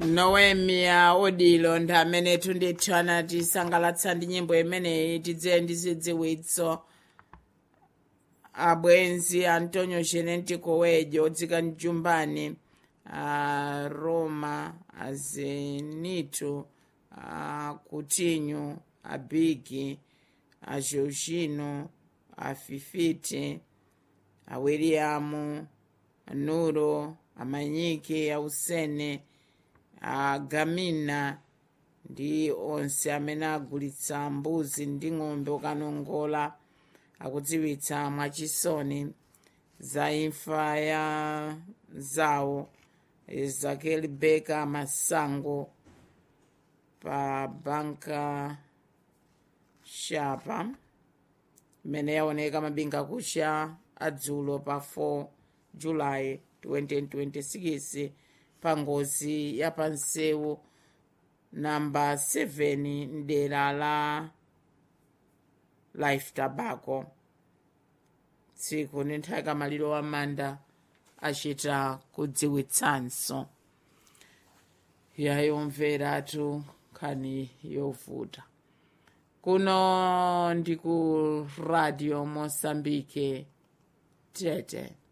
noemia odilo ndi amene tundithu anatisangalatsa ndi nyimbo imeneyi tidziwe ndi zidziwitso abwenzi antonio genetico wedyo odzika mjumbani a roma a zenito a coutinho a bigi a georgino a fifiti a william a nuro a manyiki a usene a gamina ndi onse amene agulitsa mbuzi ndi ng'ombe ukanongola akudziwitsa mwachisoni za imfa ya zawo ezekiel beka masango pa banka shapa imene yaoneka mabinga kucha adzulo pa 4 julayi 2026 pa ngozi ya pansewu namba 7 mdera la life tobacco tsiku ndi nthawi kamaliro wa manda achita kudziwitsanso yayomveratu nkhani yovuta kuno ndi ku radio mosambike tete